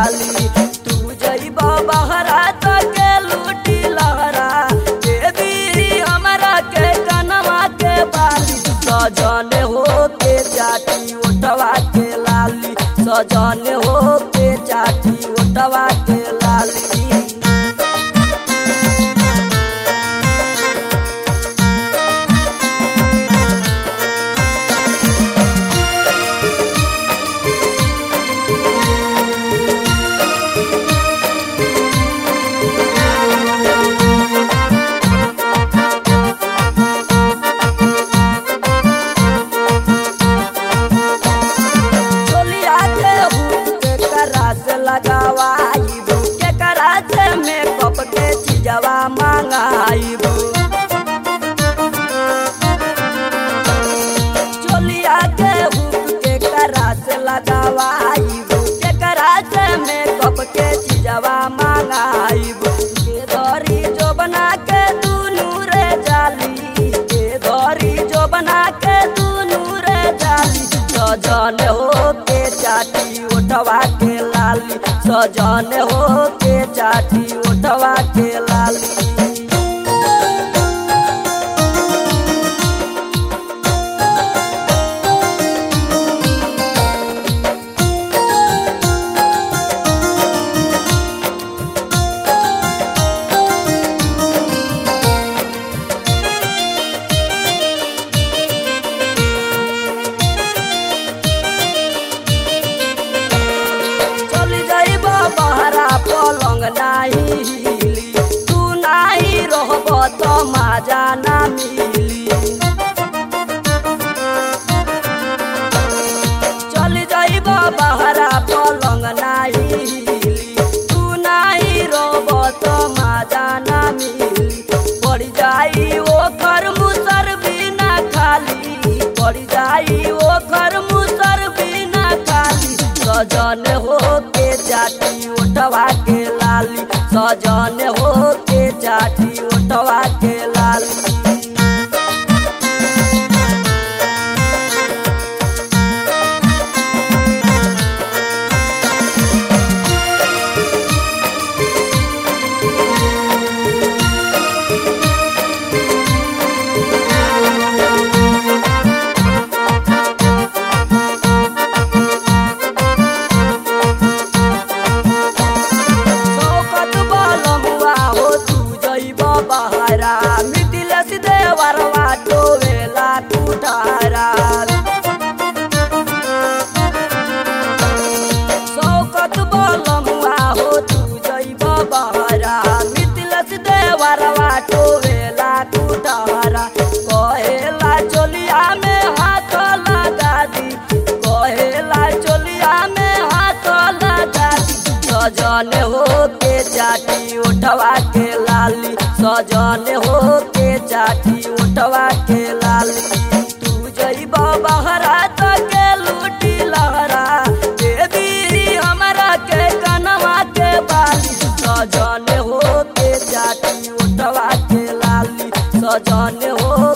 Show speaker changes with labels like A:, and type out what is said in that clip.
A: लाली तू जइबा बहरा त के लूटी लहरा देवी हमरा के कनवा के बाली सजन हो के चाटी उठवा के लाली सजन हो के चाटी उठवा के लाली चोलिया के हुक के करा से लगावाई के करा से मेकअप के चीजवा मांगाई चोलिया के हुक के करा से लगावाई के करा से मेकअप के चीजवा मांगाई के धरी जो बना के दुनू रे जाली के धरी जो बना के दुनू रे जाली सजन हो के चाटी उठवा के लाली सजन हो के चाटी उठवा के लाली चली जाइब बहरा पलंग नाही हिली तू नाही रहब त माजा ना मिली चली जाइब बहरा पलंग नाही हिली तू नाही रहब त माजा ना मिली पड़ी जाई ओ घर मुसर बिना खाली पड़ी जाई ओ घर मुसर बिना खाली सजन हो के चाटी उठवा के लाली सजन हो के चाटी उठवा के लाली शौकत बलमुआ हो तू जइब बहरा मिथिलेश देवरवा टोवेला कुठारा शौकत बलमुआ हो तू जइब बहरा मिथिलेश देवरवा टोवेला कुठारा कहेला चोलिया में हाथ लगा दी कहेला चोलिया में हाथ लगा दी सजन हो के चाटी उठवा के लाली सजन हो के चाटी उठवा के लाली तू जइब बहरा त के लूटी लहरा देवी हमरा के कनवा के बाली सजन हो के चाटी उठवा के लाली सजन हो